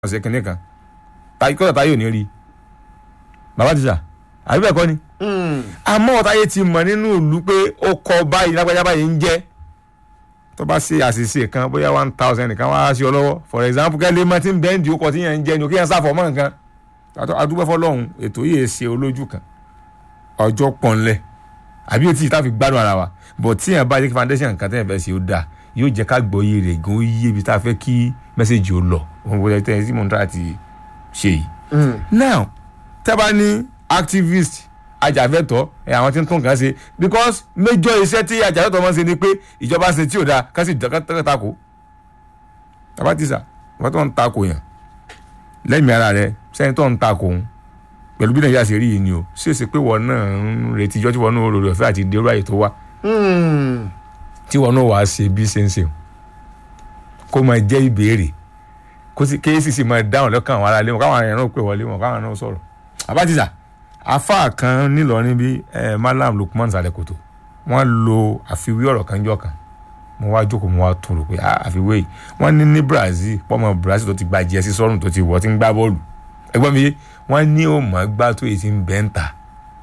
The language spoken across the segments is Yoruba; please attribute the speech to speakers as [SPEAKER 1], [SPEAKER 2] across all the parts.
[SPEAKER 1] ọ̀sẹ̀ kìnìún kan kọ́tà táyé ò ní rí bàbá ti sà àbí bẹ́ẹ̀ kọ́ ni àmọ́ ọ̀táyé ti mọ̀ nínú ìlú pé ó kọ báyìí lágbájá báyìí ń jẹ́ tó bá ṣe àṣìṣe kan bóyá one thousand nìkan wá sí ọ lọ́wọ́ for example kẹ́lẹ́ mọ́ tí ń bẹ́ẹ̀ ń di okọ̀ tí yẹn ń jẹ́ ni kí yẹn sáfọ̀ mọ́ nǹkan adúgbò fọlọ́hún ètò yìí ṣe olójú kan ọjọ́ pọ̀nlẹ̀ àbí etí ìta fi gbádùn ara wa but tí yẹn bá jẹ́ kí foundation nǹkan tẹ́yẹ̀ fẹ́ ṣe ó dáa yóò jẹ́ ká gbọ́ iye rẹ̀ gan ó yé ibi tá a fẹ́ kí mẹ́sẹ̀gì ó lọ òun kò tẹ́ ẹ sí mọ̀ nípa ti ṣe yìí. now tẹ́ bá ní activist ajàfẹ́tọ̀ ẹ àwọn tí ń tún nǹkan ṣe because major iṣẹ́ tí ajàfẹ́tọ̀ máa ń ṣe ni pé ìjọba ṣe tí ò dáa ká sì dọ́kítà tako tàbá ti sà wọ́n tó ń tako yàn lẹ́mìí ara rẹ sẹ́ni tó ń tako òun pẹ̀lú bí nàìjíríà ṣe rí yìí ni o ṣèṣe pé wọn náà ń retí ijọ́ tí wọn náà rò ọ̀fẹ́ àti dérú àyè tó wá tí wọn náà wàá ṣe bí ṣe ń ṣe kó máa jẹ́ ìbéèrè kó sì kéésì sì máa dáhùn lọ́kàn àwọn aráalé wọn káwọn èèyàn náà pè wọlé wọn káwọn náà sọ̀rọ̀ àbájíjà afa kan nílọrin bí malam lukman salekoto wọn lo àfiwé ọ̀rọ̀ kan jọ kan mo wá jókòó mo wá tún rò pé àfiwé yìí wọn ní ní brazil pọ́mọ brazil tó ti gba jẹ́sí sọ́run tó ti wọ́ ti ń gbá bọ́ọ̀lù ẹgbọ́n mi wọ́n ní ó mọ̀ gbá tó èyí ti ń bẹ́ ń ta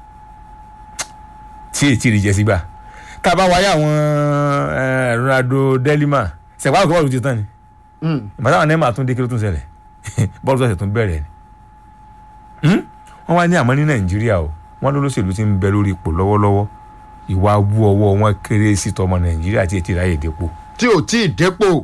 [SPEAKER 1] tí èyí ti rí jẹ́sí gbà tá a bá wáyé àwọn ronaldo delima sẹ̀pá àgbà bọ́ọ̀lù ti tán ni ìbátan àwọn nẹ́ẹ̀mà tún dé kí ló tún ṣẹlẹ̀ bọ́ọ̀lù tó ṣẹ̀ tún bẹ̀rẹ̀ ni wọ́n wá ní àmọ́ ní nàìjíríà o wọ́n ló lóṣèlú ti ń bẹ lórí ipò lọ́wọ́lọ́wọ́ ìwà wú ọwọ́ wọn kéré sí tọmọ nàìjíríà tí ètí ìráyè dépò.
[SPEAKER 2] tí ò tí ì dépò.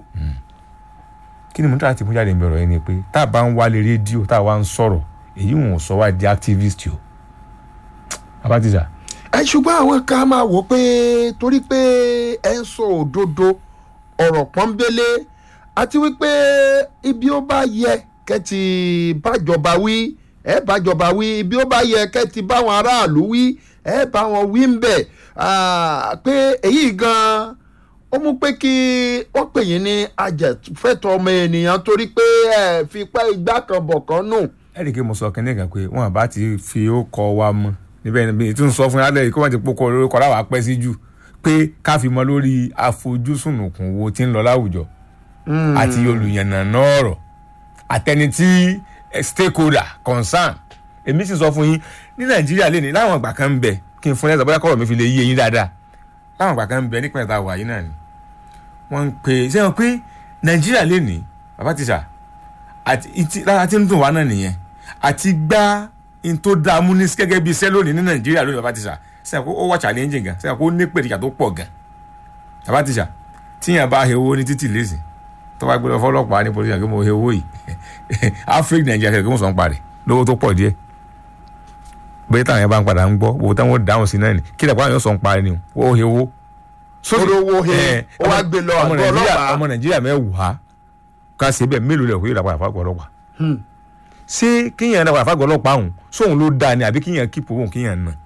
[SPEAKER 1] kí ni mo tàà ti mú jáde ìbẹ̀rọ̀ yẹn ni pé tá a bá ń wálé rédíò tá a wá ń sọ̀rọ̀ èyí wọn ò sọ wá di activist o. abatiza.
[SPEAKER 2] ẹ ṣùgbọ́n àwọn kan máa wò pé torí pé ẹ ń sọ òdodo ọ̀rọ̀ pọ́nbélé àti wípé ibi ó bá yẹ kẹ́tì bájọba wí ẹ bájọba wí ibi ó bá yẹ kẹ́tì báwọn aráàlú wí ẹ bá wọn wí ń bẹ̀ pé èyí gan-an ó mú pé kí wọ́n pè yín ní ajẹ̀fẹ́tọ̀ ọmọ ènìyàn torí pé ẹ fi pẹ́ igbá kan bọ̀ kan nù.
[SPEAKER 1] ẹ rí i pé mo sọ kínní kan pé wọn bá ti fi ó kọ wa mọ níbẹ̀ níbi tí n sọ fún yàrá kí wọ́n ti pokọ lórúkọ láwàá pẹ́ sí jù pé ká fi mọ lórí àfojúsùnùkùn wo tí ń lọ láwùjọ àti olùyànnàná ọ̀rọ̀ àtẹni tí stakeholder concern èmi sì sọ fún yín ní nàìjíríà lè ní láwọn àgbà kan ń bẹ kí n fún yàtọ̀ bóyá kọ́rọ̀ mi fi lè yé yín dáadáa láwọn àgbà kan ń bẹ nípìnlẹ̀ tá a wà yín náà ni wọ́n ń pè é sẹ́wọ̀n pé nàìjíríà lè ní bàbá tíṣà àti lára tí ń dùn wá náà nìyẹn àti gbá in tó dáa mú ní gẹ́gẹ́ bí iṣẹ́ lónìí ní nàìjíríà lónìí bàbá tíṣà sẹ́wọ̀n kó ó wà challenge gan sẹ́wọ̀n kó ní pèrèjà tó pọ̀ gan bàbá tíṣà tíyàn bá hewo ní títì lẹ́sìn tó bá gbé lọ fọlọ́pàá ní polisi àgbẹ̀ mo hewo yìí africa nàìjíríà kẹ̀kẹ́ mo sọ̀ ń parẹ́ lówó tó pọ̀ díẹ̀ bẹ́ẹ̀ táwọn yẹn bá ń padà ń gbọ́ owó táwọn dáhùn sí náà ni kí lẹ́kọ̀ọ́ àwọn yóò sọ ń parí ni o he owó.
[SPEAKER 2] olówó he ó wá gbé lọ àgọ́ ọlọ́pàá.
[SPEAKER 1] ọmọ nàìjíríà mẹ́wàá ká ṣe bẹ́ẹ̀ mélòó lẹ̀ kó yóò dàpọ̀ àfàgọ́ ọlọ́pàá. ṣé kíyàn dàpọ̀ àfàgọ́ ọlọ́pàá ọ̀hún sóhun ló dáa ni àbí kíyàn kíp owó kíyàn nà.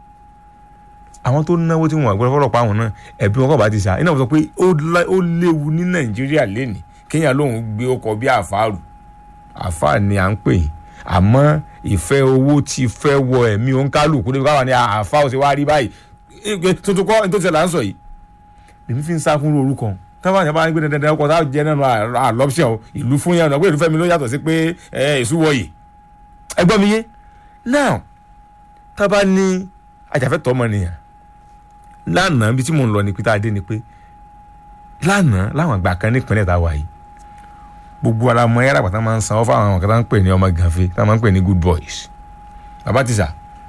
[SPEAKER 1] àwọn tó náwó tí wọn àgbẹ̀rẹ̀ fọlọ́pàá ọ̀hún náà ẹ̀bí wọn kọ̀ bá ti sà iná wọn sọ pé ó léwu ní nàìjíríà lénìí kíyàn lóhun gbé ọkọ̀ bí àfáàrù àfáà ni à ń pè yín àmọ́ ìfẹ́ owó ti fẹ́ wọ ẹ̀mí òǹkálùkù níbi káwọn ní àfa ó ti wá rí báyìí tuntun kọ́ ní tó ti là ń sọ yìí èmi fi ń sá fún orúkọ táwọn àyàbá ń gbé dandan ọkọ̀ táwọn jẹ́ nínú àlọ́pṣẹ̀ o ìlú fún yẹn ọ̀nà pé ìlú fẹ́mi ló yàtọ̀ sí pé èṣù wọ̀nyí ẹ gbọ́ mi yé now tábà ní ajàfẹ́tọ̀ ọmọnìyàn lánàá bí tí mò ń lọ ní pété adé ni pé lánàá láwọn àgbà kan nípìnlẹ̀ tá a wà yìí gbogbo ara mọ ẹyára pàtàkì máa ń sanwó fáwọn àwọn kan tá ń pè ní ọmọ gànfẹ tá máa ń pè ní good boys bàbá tìṣà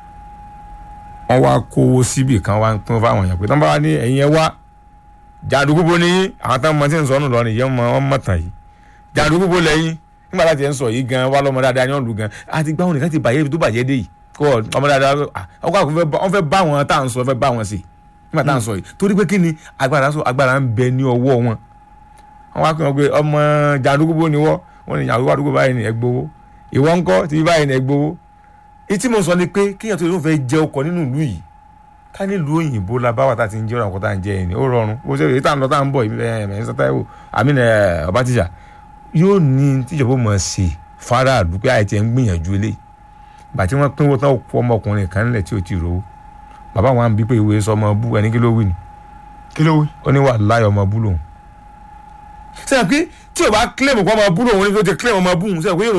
[SPEAKER 1] wọn wá kówó síbì kan wá ń pín fáwọn èèyàn pé tán bá wá ní ẹ̀yin ẹ wá jàǹdùkú bo ní àwọn táwọn ọmọ tí ń sọ ọ́nù lọ́rùn yẹn mọ ọ́n mọ̀tàn yìí jàǹdùkú bo lẹ́yìn nígbà láti ẹ̀ ń sọ yìí gan wá lọ́mọ dáadáa ní ọ̀lù gan àti gbáwọn nìkan ti bàjẹ́ ibi tó bàjẹ́ dé yìí kó ọmọ dáadáa ọkọ àkùnfẹ́ wọ́n fẹ́ bá wọn tá à ń sọ fẹ́ bá wọn sí nígbà tá à ń sọ yìí torí pé kí ni agbára ń bẹ ní ọwọ́ wọn wọn wá kí wọn pé ọmọ jàǹdùkú bó ni wọ wọn ni jàǹdùkú àdúgbò báyìí ni ẹgbowó ìwọ ńkọ́ tí báyìí ni ẹgbowó ìtí mo sọ ni pé kéèyàn tó lóun fẹ́ jẹ ọkọ̀ nínú ìlú yìí ká nílùú òyìnbó la báwa tá ti ń jẹ ọ̀rọ̀ àkọ́tà ń jẹ ẹni ó rọrùn bó ṣe èyí tá à ń lọ tá à ń bọ̀ ẹ̀mẹ̀ sátẹ́wò àmì ọba tíjà yóò ní tíjọba mọ̀ sí fara àdúgbò àìtí ẹ̀ ń gbìyànjú ilé ìgbà tí wọ́n pínwó tán kó ọmọkùnrin kan nílẹ̀ tí ò ti rówó bàbá wọn á bí pé ìwé sọmọ bú ẹni kí ló wí ni
[SPEAKER 2] kí ló wí.
[SPEAKER 1] ó ní wà láyọ̀ ọmọ bú lòun sẹ́yìn pé tí o bá claim kó ọmọ bú lòun ní tó ti claim ọmọ bú òun sẹ́yìn pé